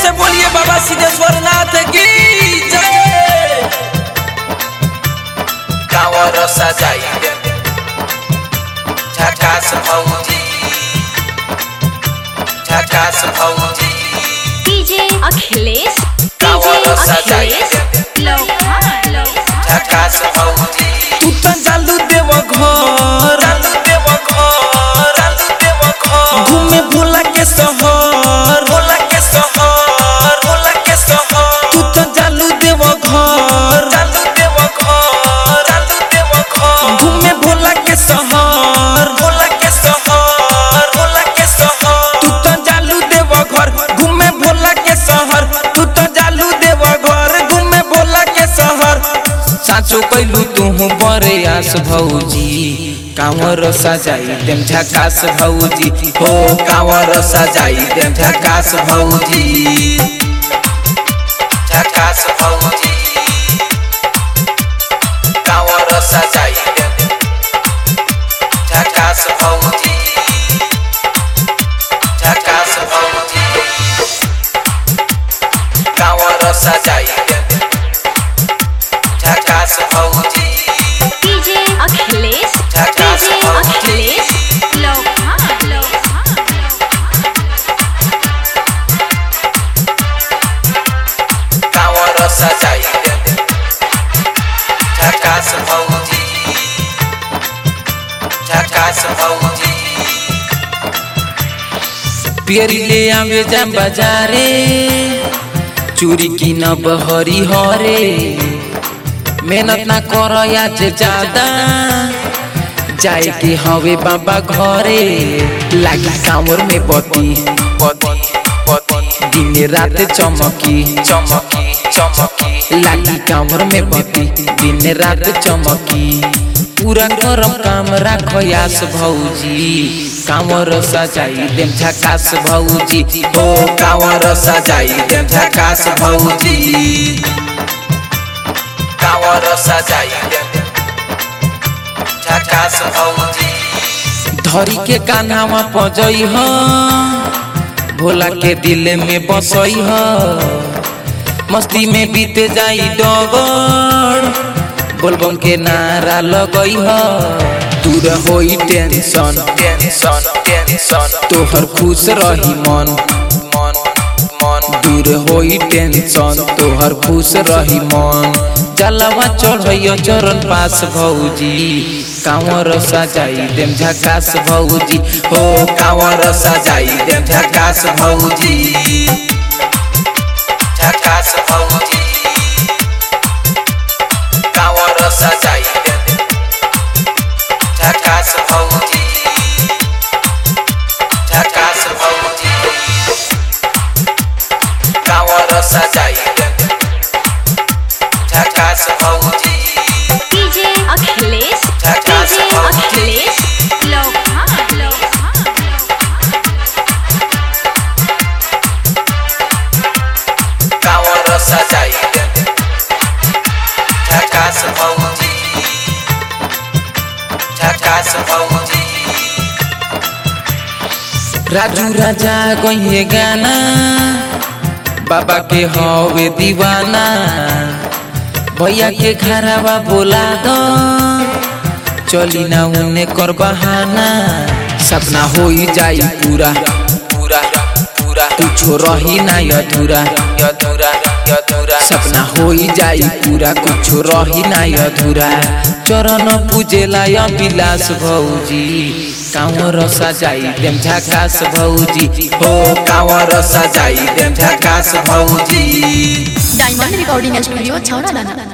से बोलिए बाबा सिद्धेश्वर नाथ की जय कांवर सजाई दे झकास भौजी झकास भौजी डीजे अखिलेश कांवर डीजे सजाई अखिलेश दे लोखंड लोखंड झकास भौजी तू त चालू देव घर चालू देव घर चालू देव घर घूमे भोला के शहर भोला के शहर भोला के शहर तू त चालू देव घर चालू देव घर चालू देव घर घूमे भोला के शहर भोला के शहर भोला के शहर तू त चालू देव घर घूमे भोला के शहर तू त चालू देव घर घूमे भोला के शहर साचो कैलू तू बरे आस भौजी कांवर सजाई देम झकास भौजी हो कांवर सजाई देम झकास भौजी झकास भौजी कांवर सजाई देम झकास भौजी झकास भौजी कांवर सजाई देम झकास भौजी डीजे अखिलेश झकास डीजे भौजी। अखिलेश लोखंड लोखंड कांवर सजाई दे झकास भौजी झकास भौजी पियरी ले आवे जा बाजारे चूरी की न बहरी हरे मेहनत ना कर आज ज्यादा जाए के हवे बाबा घरे लागी कांवर में बती बती बती दिन रात चमकी चमकी चमकी लागी कांवर में बती दिन रात चमकी पूरा करम काम राखो यास भौजी कांवर सजाई देम झकास भौजी हो कांवर सजाई देम झकास भौजी कांवर सजाई देम झकास भौजी धरी के कान्हावा पजई ह भोला के दिल में बसई ह मस्ती में बीते जाई डगर बोलबम के नारा लगई ह दूर होई टेंशन टेंशन टेंशन तोहर खुश रही मन मन मन दूर होई टेंशन तोहर खुश रही मन जलवा चढ़ैया चरण पास भौजी कांवर सजाई देम झकास भौजी हो कांवर सजाई देम झकास भौजी झकास भौजी कांवर सजाई देम झकास भौजी झकास भौजी कांवर सजाई देम झकास भौजी डीजे अखिलेश झकास डीजे भौजी। अखिलेश लोखंड लोखंड कांवर सजाई देम झकास भौजी झकास भौजी राजू राजा गइए गाना बाबा के हवे दीवाना भैया के घरवा बोला दो चली ना उने कर बहाना सपना होई जाई पूरा पूरा पूरा कुछो रही ना अधूरा अधूरा अधूरा सपना होई जाई पूरा कुछो रही ना अधूरा चरण पूजेला या विलास भौजी कांवर सजाई देम झकास भौजी हो कांवर सजाई देम झकास भौजी डायमंड रिकॉर्डिंग स्टूडियो छौड़ा दाना